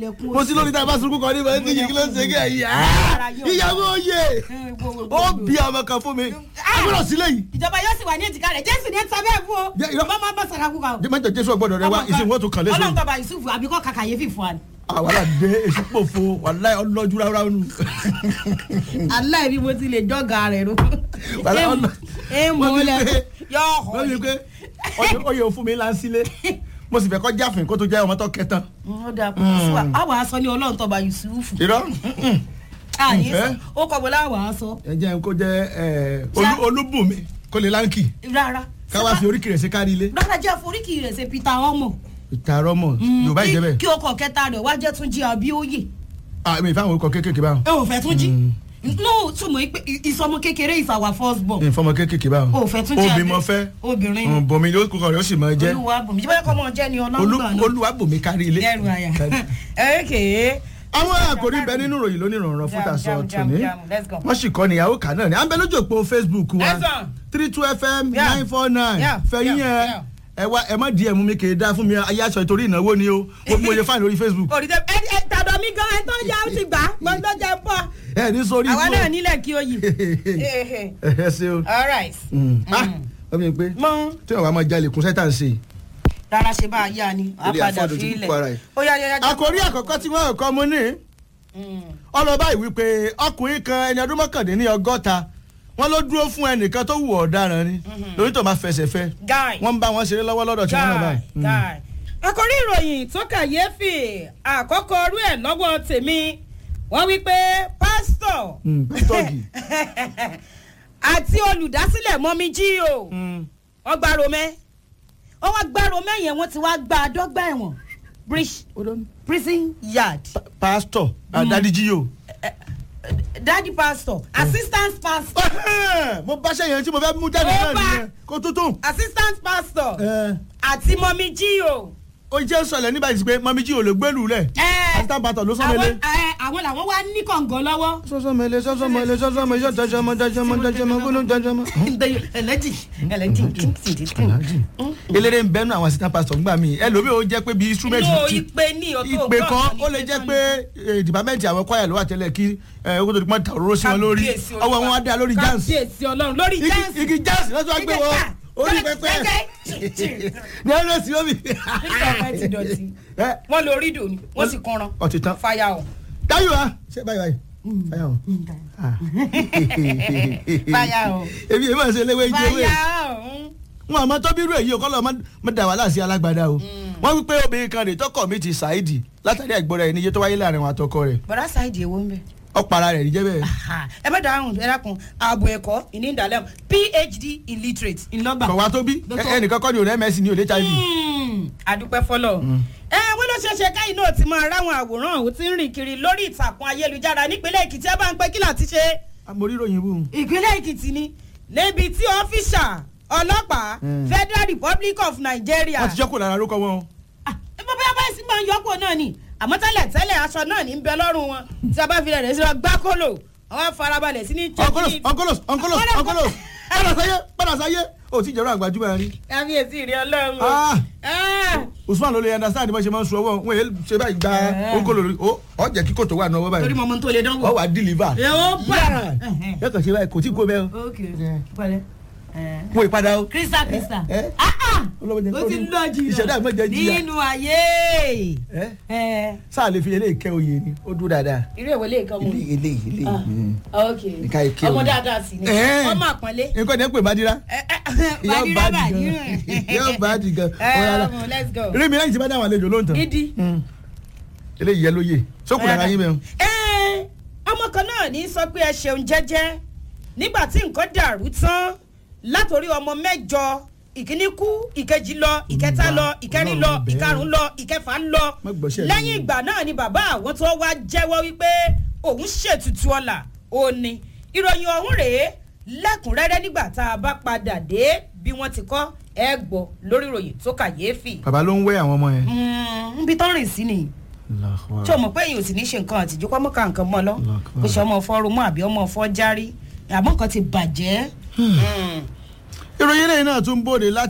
ẹkún mo sí lórí tá a bá sunkún kan ní ìbọn tí yìí kí ló ń ṣe kí ẹ̀yìn ìyàwó oyè ó bí ọmọ kan fún mi agbọ́dọ̀ sílẹ̀ yìí ìjọba yóò sì wà ní èjìká rẹ̀ jésù ní ẹ̀ sábẹ́ fún o Jẹ́- irọ́. bàbá máa bá sara kú kan o. mẹ́jọ jésù ọgbọ́dọ̀ rẹ wá ìsìn wọn tó kàn lẹ́sọ̀ ọlọ́run yìí tọba yusuf àbíkọ́ kàkàyéfì fún wa ni. àwọn àdé èsì pòfo wàláì ọlọ́jú ráúráú nù. aláì bí mo ti lè jọ́gà rẹ̀ ro. Wàlá ọ̀nà- ẹ mú wọ́n un ní lẹ pé- yọ wọ́n ní ọ̀hún. pé ọyẹ- ọyẹ òfun mi là ń sílé mo sì fẹ́ kọ́ jáfin kó tó jẹ́ ọmọ tó kẹtàn. ó dà kó sí wa àwọn aṣọ ní ọlọ́run tọba yusuf. irọ́ àyè Ǹfẹ́? sọ ó kọ̀ bọ́lá àwọn aṣọ ẹ jẹ́ kó jẹ́ ẹ, Ṣá- Olú- olúbùnmi kó lè láǹkì rárá. káwá fi oríkì rẹ̀ sí kárí ilé. rárá jẹ́ àforíkì rẹ̀ ṣe peter ọmọ. ìtààrọ̀ mọ̀ yorùbá Kí- ìjẹ́bẹ̀ kí ọkọ̀ kẹta rẹ̀ wá jẹ́ tún jí abíóyè. àmì ìfáwọn orúkọ kéékèèké báwọn ẹ ò fẹ́ tún jí. no túmọ̀ pé ìsọmọ kékeré is our first born. ìfọmọ kéékèèké báwọn o fẹ́ tún jẹ́ obì abẹ́- mọ fẹ́ obìnrin ni. bòmí ló kúkọ rẹ̀ ó sì mọ jẹ́ olúwa bùnmi jíbọ́lá kọ́ mọ̀ jẹ́ ni Olú- ọlọ́run náà. olúwa bòmí kárí ilé. ẹrù àyà. ẹ̀ẹ́kẹ̀. àwọn àkòrí bẹ nínú ìròyìn lónìí ìrànràn fún Jam, tàṣọ jam, jam, tòní jam. Let's go. wọ́n sì kọ́ níyàwó kan náà ni à ń bẹ lójú òpó facebook wa Let's go. three two fm Yeah. nine four nine Yeah, fẹ̀yìn yeah, ẹ yeah. ẹ wá ẹ má di ẹ̀mú mi kì í dá fún mi ayé aṣọ ìtorí ìnáwó ni o mo mo yẹ fáìn lórí facebook òrìṣẹ́ ẹ ẹ tàdọ̀ mi gan ẹ tó yá ó ti gbà gbọ́dọ̀ jẹ pọ̀. ẹ ní sórí àwa ibú náà o. nílẹ̀ kí o yìí. ẹ ẹ ṣe o all right. Mm. ah wọ́n mi pé mọ tí wọ́n bá máa jalè kún sẹ́tà ń ṣe. rárá ṣe bá a yá ni a Ilé padà afọ́dù ti fi kúkú ara ilẹ̀. ẹ̀. ó yá yá yá. àkòrí àkọ́kọ́ tí wọ́n kọ́ mu ní ọlọ́ba yìí wípé ọkùnrin kan ẹni ọdún mọ́kàndínní ọgọ́ta wọ́n ló dúró fún ẹnìkan tó wù ọ̀daràn ni lórí tó máa fẹsẹ̀ fẹ́ guy. wọ́n ń bá wọn ṣeré lọ́wọ́ lọ́dọ̀ tí wọ́n náà guy báyìí. Mm. guy. àkòrí ìròyìn tó kàyéfì àkọ́kọ́ ọrú ẹ̀ lọ́wọ́ tèmi wọ́n wí pé pásítọ̀ Mm, pítọ́ọ̀gì. àti olùdásílẹ̀ mọ́mí jí o Mm. wọ́n gba romẹ́ wọ́n wá gba romẹ́ yẹn wọ́n ti wá gba àdọ́gba ẹ̀wọ̀n Brish- prison yard Pa- pásítọ̀ àdádíjíyò. daddy pastor assistant pastor mo bá ṣẹ́yìn tí mo fẹ́ mú jáde Ó náà bá. nìyẹn kó tuntun. assistant pastor ẹ àti mọ́mí jí o. ó jẹ́ sọ̀lẹ̀ nígbà tí pé mọ́mí jí ò lè gbẹ́lú rẹ̀ Ẹ, assistant pastor ló sọ́mẹ́lẹ́. àwọn ẹ, àwọn làwọn wá ní kọ̀ǹgàn lọ́wọ́. sọ́sọ́mẹ́lẹ́ sọ́sọ́mẹ́lẹ́ sọ́sọ́mẹ́lẹ́ sọ́sọ́mẹ́lẹ́ sọ́sọ́mẹ́lẹ́ sọ́sọ́mẹ́lẹ́ sọ́sọ́mẹ́lẹ́. ẹlẹ́jì ẹlẹ́jì. eléré ń bẹ́nu àwọn assistant pastor ńgbà mí ẹlòmíì ó jẹ́ pé bí instrument inú ti- ìpè ní ọ̀tọ̀ ìpè kan ó lè jẹ́ pé eh, department àwọn choir ló wà tẹ́lẹ̀ kí owó tó ti pọ́n ta òróró sí wọn lórí Kábíyèsí ọwọ́ wọn á dá lórí jans kábíyèsí ọlọ́run lórí igi jans. igi jans lọ́sọ̀ wá gbé wọn orí pẹpẹ ní ẹ̀rọ sí omi. nígbà pẹ́ ti dọ̀tí Ẹ, wọ́n lo rídò ni wọ́n sì kanran ọtí tán fàyà ọ̀. dáyọ̀ wa ṣé báyìí báyìí báyìí ọ̀ Ah. Fáyà o. èmi èmi àti eléwé ìjẹ ewé fàyà ọ̀. wọn àmọ́ tó bírú èyí ò kọ́ lọ́ọ́ má dà wàhálà sí alágbádá o wọ́n wí pé obìnrin kan rè tọkọ mi ti ṣáìdì látàrí àìgbọ́ra ẹni iye tó wáyé láàrin wọn àtọkọ rẹ̀ bọ̀dá sáìdì èwo ń bẹ̀. ọ̀pára rẹ̀ rí jẹ́ bẹ́ẹ̀. ẹ má dáhùn ẹ dákun ààbò ẹ̀kọ́ ìní ìdálẹ́ phd illiterate ńlọ́gbà. kọ̀wá tó bí Dọ́tọ̀. ẹnìkan kọ́ ni òun ms ní òde hiv. àdúpẹ́ fọlọ́. ẹ wọ́n ló ṣeé ṣe káyìn náà ti máa ráwọn àwòrán ọ̀hún tí ń rìn kiri lórí ìtàkùn ayélujára nípínlẹ̀ èkìtì ẹ bá ń pẹ́ kí láti ṣe. amóríròyìn bù. ìpínlẹ̀ èkìtì ni níbi tí ọ́fíṣà ọlọ́pàá federal republic of nigeria. wọ́n ti jẹ́ kó lára lóko wọn. Ah, ẹ bọ́ bóyá báyìí sí máa ń yọkùn náà ni àmọ́ tẹ́lẹ̀ tẹ́lẹ̀ aṣọ náà ní ń bẹ lọ́rùn wọn tí a bá fi rẹ̀ sí lọ gbá kólò àwọn afarabalẹ̀ sí ní onkolos onkolos onkolos onkolos padà sáyé padà sáyé o ti jẹ̀rọ àgbàjúmọ̀ rí. kábíyèsí ìrìn ọlọ́run o. Ah. Ah. usman ló lè understand bó ṣe máa ń sun ọwọ́ wọn èyí ṣe báyìí gba Eh. onkolo lórí o ọ jẹ́ kíkò tó wà ní ọwọ́ torí báyìí mo mọ tó lè dánwò. ọ wà deliver. ẹ ó bá. yẹ kàn ṣe báyìí kò tí kò bẹ́ẹ̀ o. ok pẹ̀lẹ́. mo ìpadà o. krista krista. Eh, eh. Ah, ah. Ọlọ́run jẹ́ ó kó ti ní- lọ jìnnà ìṣẹ̀dá mi jẹ́ jìyà. nínú ayé. ẹ Eh, sáà lè fi eléyìí kẹ́ oyè ni ó dúró dáadáa. irú ìwé lè kọ́ mu. eléyìí eléyìí eléyìí. Ah. mm. ok Nǹkan ìké ọmọ o. dáadáa sí ni Eh. ọmọ àpọ́nlé. nǹkan ní ẹ pè bá dira. yóò bá di gan yóò bá di gan. ẹ ọmọ let's go. rí mi lẹ́yìn tí bá dáhùn àlejò lóǹtàn. dídí. eléyìí yẹ lóye sókùn lára yín bẹ́ẹ̀. ẹ ọmọ kan náà ní sọ pé ẹ ṣeun jẹ́jẹ́ nígbà tí nǹkan dàrú tán látòrí ọmọ mẹ́jọ ìkíní kú ìkejì lọ ìkẹta lọ ìkẹrin lọ Ọlọ́run bẹ́ẹ̀. ìkarùn lọ ìkẹfà ń lọ Má gbọ́sẹ̀ lẹ́yìn lẹ́yìn. ìgbà náà ni bàbá àwọn tó wá jẹ́wọ́ wípé òun ṣètùtù ọ̀la òní ìròyìn ọ̀hún rèé lẹ́kùnrẹ́rẹ́ nígbà tá a bá padà dé bí wọ́n ti kọ́ ẹ gbọ́ lórí ìròyìn tó kàyéfì. bàbá ló ń wẹ́ àwọn ọmọ yẹn. níbi tán rìn sí nìyí tí o mọ̀ pé èyí ò sì ní ṣe nǹkan àtijọ́ kọ́ mọ́ ká nǹkan mọ́ lọ Allahu kò ṣe ọmọ fọ́ rumú àbí ọmọ fọ́ járí àmọ́ nǹkan ti bàjẹ́. ìròyìn eléyìí náà tún bòde láti.